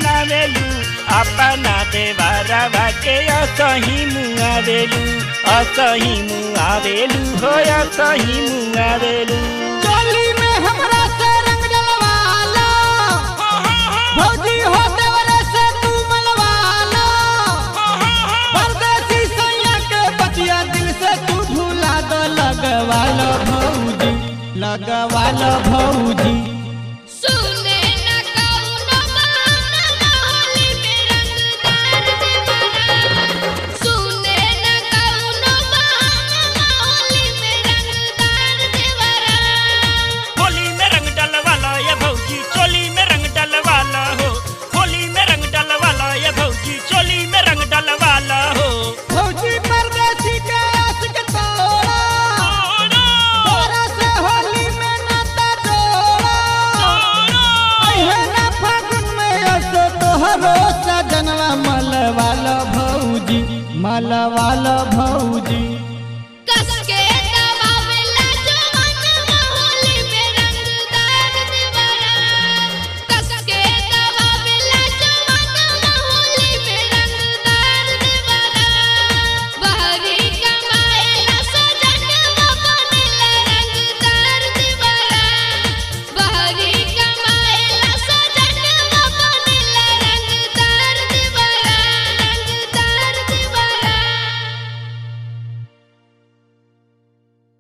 बनावेलू अपना देवरवा के असही मुआवेलू असही मुआवेलू हो असही मुआवेलू चोली में हमरा से रंग डलवाला भौजी हो देवरे से तू मलवाला परदेसी सैया के बतिया दिल से तू भूला दो लगवालो भौजी लगवालो भौजी सुने न कौनो बहाना होली में रंगदार देवरा सुने न कौनो बहाना होली में रंगदार देवरा होली में रंग डलवाला ये भौजी चोली में रंग डलवाला हो होली में रंग डलवाला ये भौजी चोली में रंग डलवाला हो भौजी परदेसी के आशिक तोड़ा तोरा से होली में नाता जोड़ा अहे ना फागुन में असो तोहरो सजनवा मलवाल भौजी मलवाल भौजी